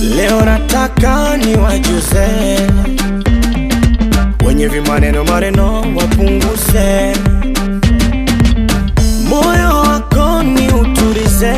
Leo nataka niwajuze wenye vimaneno maneno wapunguze, moyo wako ni utulize,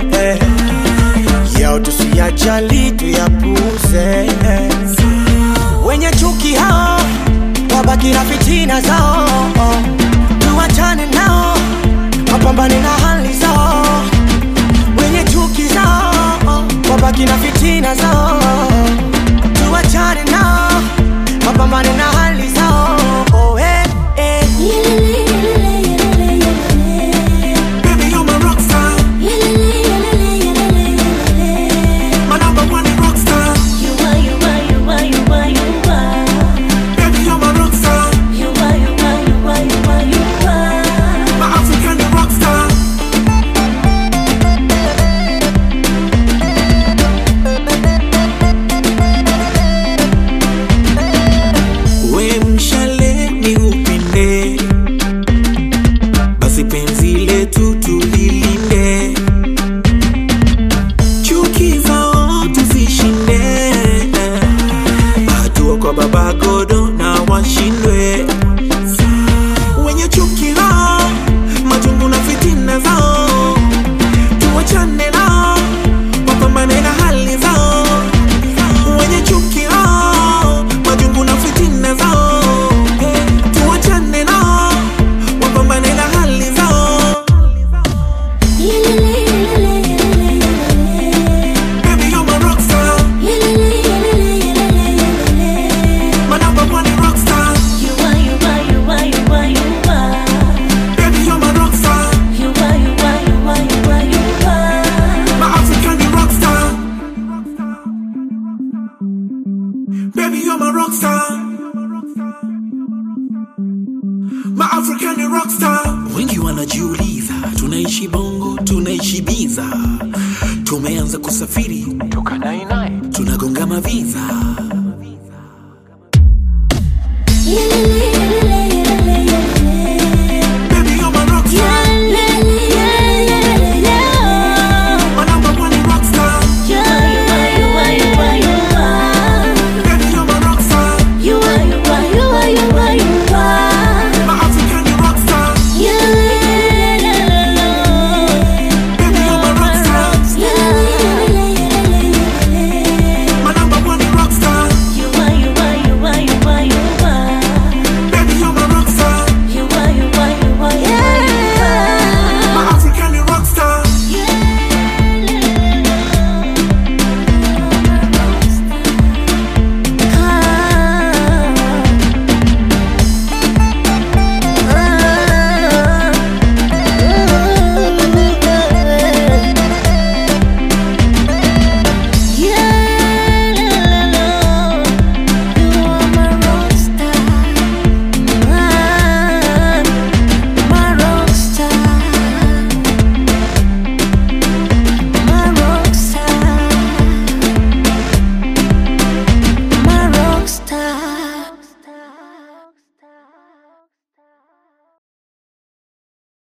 yao tusiyajali tuyapuze. Wenye chuki hao wabaki na fitina zao, tuwachane nao wapambane na hali zao wenye chuki zao wabaki na fitina zao, tuwachane nao wapambane na hali zao. Oh, eh, eh. Baby, you're my rock star. My number one rock star. Baby, you're my rock star. My African rock star. We mshale ni upinde, basi penzi letu tulilinde, chuki zao tuzishinde, hatua kwa baba godo na washindwe wenye chuki lao, majungu na fitina zao, tuwachane nao, wapambane na hali zao wenye chuki hao, majungu na fitina zao, tuwachane nao, wapambane na hali zao. Baby, you're my rock star, my number one rock star. Baby, you're my rock star, my African rock star. Baby, you're my rock star. My African rock star. Wengi wanajiuliza, tunaishi bongo, tunaishi biza, tumeanza kusafiri toka nainai tunagonga maviza